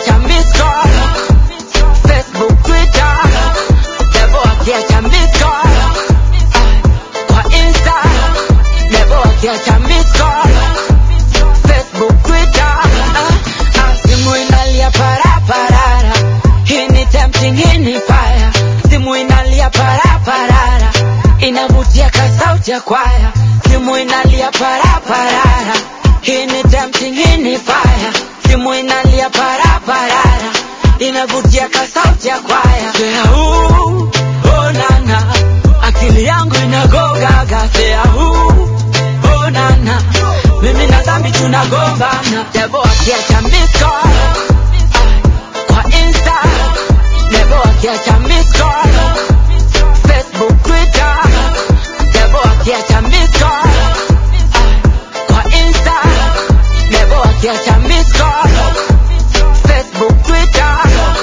wakiacha miss call Facebook, Twitter, Devo wakiacha miss call kwa Insta, Devo wakiacha miss call Facebook, Twitter, ah, ah, simu inalia para parara, hii ni tempting, hii ni fire, simu inalia para parara, inavutia kasauti ya kwaya, simu inalia para parara, hii ni tempting, hii ni fire, simu inalia para parara, inavutia kasauti ya kwaya, Say, ooh, oh nana, akili yangu inagogaga, Say, ooh, oh nana, mimi na dhambi tunagombana, Devo akiacha miss call kwa Insta, Devo akiacha miss call Facebook, Twitter, Devo akiacha miss call kwa Insta, Devo akiacha miss call Facebook, Twitter.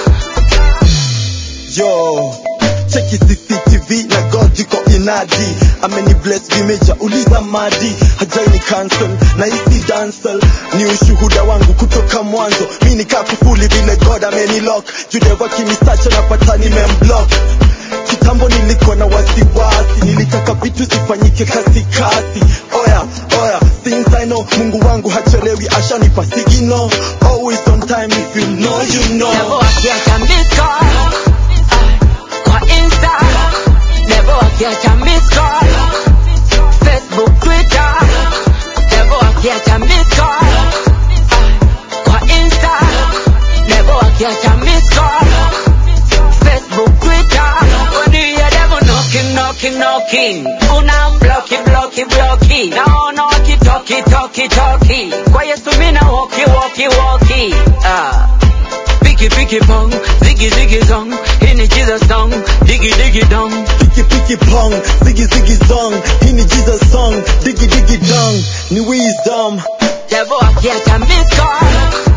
Yo, cheki CCTV na God iko inadi, ameni bless vimeja, uliza madi, hajaini cancel na isi dancel, ni ushuhuda wangu kutoka mwanzo, mi nikaa kufuli vile God ameni lock, judewa kinisacha napata nimemblock kitambo nilikuwa na wasiwasi, nilitaka vitu zifanyike kasi kasi. Oya oya, since I know Mungu wangu hachelewi, ashanipa signal, always on time. If you know you Devo know. akiacha miss call kwa Insta, Devo akiacha miss call Facebook, Twitter, Devo akiacha miss call kwa Insta, Devo akiacha miss call Facebook, Twitter. When you hear Devo knocking, knocking, knocking, una blocky, blocky, blocky. Naona wakitoki, toki, toki. Kwa Yesu mina walkie, walkie, walkie. Ah. Picky picky pong, ziggy ziggy zong, hii ni Jesus song, diggy diggy dong. Piki piki pong, ziggy ziggy zong, hii ni Jesus song, diggy diggy dong, ni wisdom. Devo akiacha miss call,